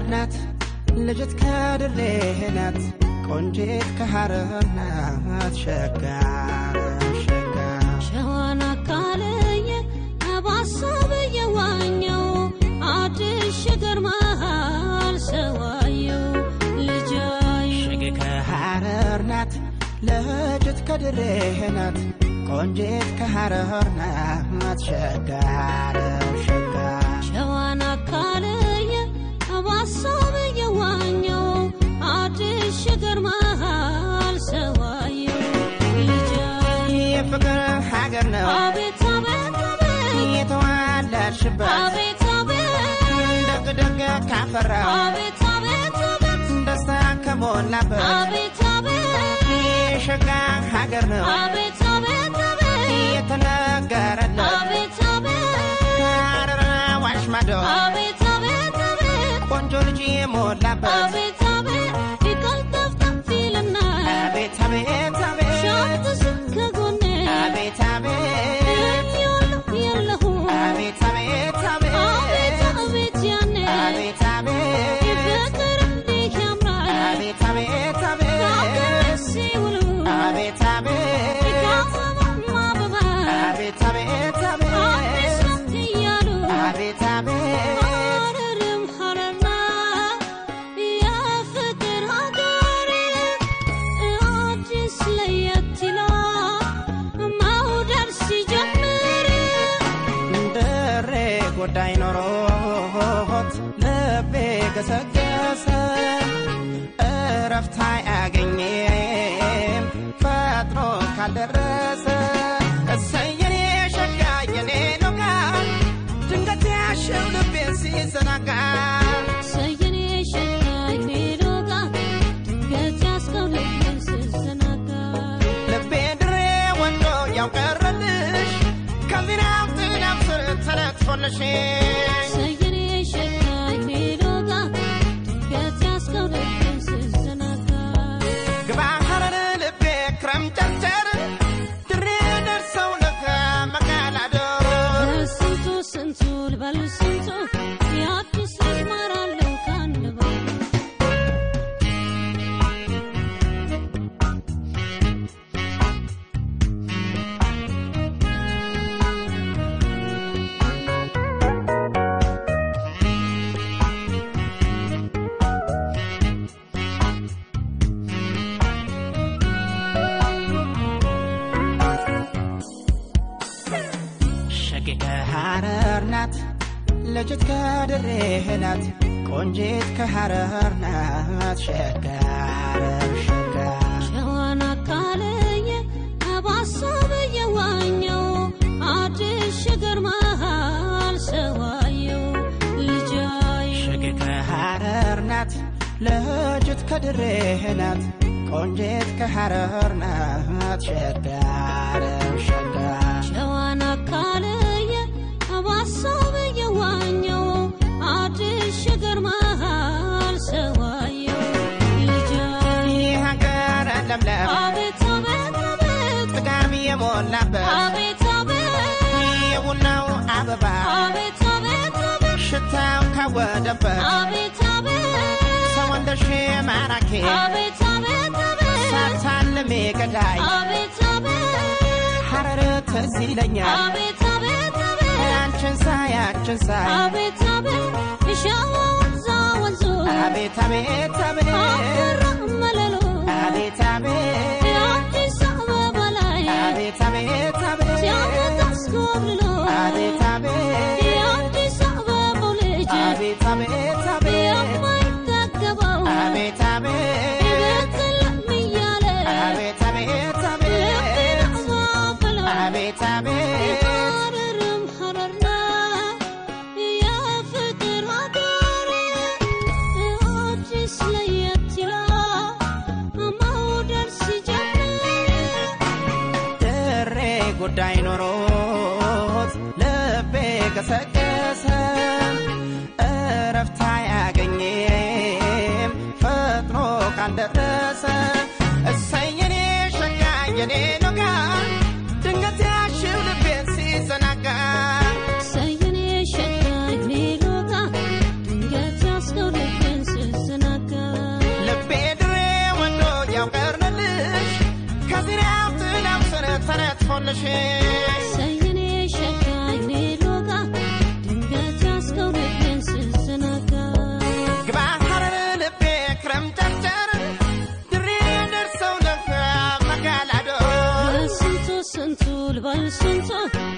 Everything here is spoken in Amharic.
ናት ልጅት ከድሬ ናት ቆንጂት ከሐረር ናት ሸጋር ሸጋር ሸዋን አካለየ አባሳብ የዋኘው አዲስ ሸገር መሃል ሰዋየው ልጃዩ ሸጌ ከሐረር ናት ልጅት ከድሬ ናት ቆንጂት ከሐረር ናት ሸጋር ሸጋር ሸዋን አካለየ አባሳብ የዋኘው አዲስ ሸገር መሃል ሰዋየው ልጃዩ የፍቅር ሀገር ነው አቤት አቤት አቤት የተዋለድሽበት አቤት አቤት ደግ ደግ ካፈራው አቤት አቤት አቤት ደስታ ከሞላበት አቤት አቤት የሸጋ ሀገር ነው አቤት አቤት አቤት የተነገረለት አቤት አቤት ሐረር አዋሽ ማዶ አቤት አቤት አቤት ቆንጆ ልጅ የሞላበት አቤት አቤት ይቀልጠፍጠፍ ይልና አቤት አቤት አቤት ሻትስ ከጎኔ አቤት አቤት እለኛለሁ የለሁ አቤት አቤት አቤት አቤት አቤት ያኔ አቤት አቤት ፍቅር እንዲህ ያምራል አቤት አቤት ከአገር አቤት ሲውሉ አቤት አቤት ከአበባም አበባ አቤት አቤት አዲስ አቤት ናት እያሉ አቤት አቤት ሐረርም ሐረር ናት የፍቅር ሀገር አዲስ ለየት ይላል መውደድ ሲጀምር ድሬ ጉዳይ ኖሮት ልቤ ገሰገሰ እረፍት አያገኝም ፈጥኖ ካልደረሰ እሰየኔ ሸጋ የኔ ሎጋ ድንገት ያሸው ልቤን ሲዘናጋ ሰየኔ ሸጋኝ ሜዶጋ ድንገት ያስከው ልቤን ስዘናጋ ልቤ ድሬ ወንዶ ያውቀረልሽ ከዚናው ጥናው ስር ተለጥፎልሽ ሰየኔ ሸጋኝ ሜዶጋ ድንገት ያስከው ልቤን ስዘናጋ ግባ ሐረር ልቤ ክረም ጨርጨር ድሬ ደርሰው ለከ መቀላደር ስንቱ ስንቱ ልበል ስንቱ የአዲስ ልጅ ማራለው ከአንድ ባሉ ሸቂ ከሐረር ናት ልጅት ከድሬ ናት ቆንጂት ከሐረር ናት ሸጋር ሸጋር ሸዋን አካለየ አባሳብ የዋኘው አዲስ ሸገር መሃል ሰዋየው ልጃዩ ሸቂ ከሐረር ናት ልጅት ከድሬ ናት ቆንጂት ከሐረር ናት ሸጋር ሸጋር ሸዋን አካለየ አባሳብ የዋኘው አዲስ ሸገር መሃል ሰዋየው ልጃዩ ይህ ሀገር ለምለም አቤት አቤት አቤት ጥጋብ የሞላበት አቤት አቤት የቡናው አበባ አቤት አቤት አቤት ሽታው ካወደበት አቤት አቤት ሰው እንደሽ ማራኪ አቤት አቤት አቤት ሳታልሜ ገዳይ አቤት አቤት ሐረር ትዝ ይለኛል አቤት አቤት አቤት አንቺን ሳይ አንቺን ሳይ አቤት አቤት የሸዋ ወንዛ ወንዙ አቤት አቤት አቤት አፈራ መለሎ አቤት አቤት የአዲስ አበባ ላይ አቤት አቤት አቤት ሲያመት አስኮብልሎ አቤት አቤት የአዲስ አበባው ልጅ አቤት አቤት አቤት የማይጠገበው አቤት አቤት ቤት ለም እያለ አቤት አቤት ልቤን አቤት አባበለው አቤት አቤት ሐረርም ሐረር ናት የፍቅር ሀገር አዲስ ለየት ይላል መውደድ ሲጀምር ድሬ ጉዳይ ኖሮት ልቤ ገሰገሰ እረፍት አያገኝም ፈጥኖ ካልደረሰ እሰየኔ ሸጋ የኔ ኖጋ ድንገት ያሽው ልቤን ሲዘናጋ ሰየኔ ሸጋኝ ሜሎጋ ድንገት ያስከው ልቤን ልበልሽ ሰየኔ ሸጋ አይኔ ሎጋ ድንገት ያስከው ልቤን ስዘናጋ ግባ ሐረር ልቤ ክረምት ጨርጨር ድሬ ደርሰው ለፈ መጋላዶ ስንቱ ስንቱ ልበል ስንቱ